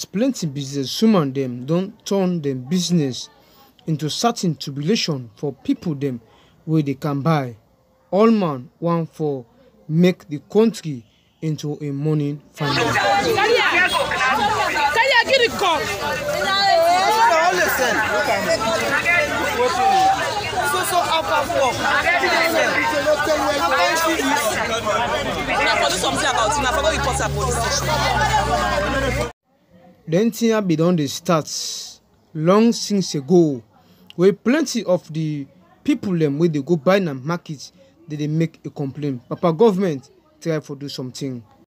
as plenty businesswoman dem don turn dem business into certain tribulation for pipo dem wey dey can buy all man wan for make di kontri into a mourning family. Una for do something about it, una for go report am police station. den tin bin don dey start long since ago wey plenty of di pipo dem wey dey go buy na market dey dey make a complain papa government try for do something.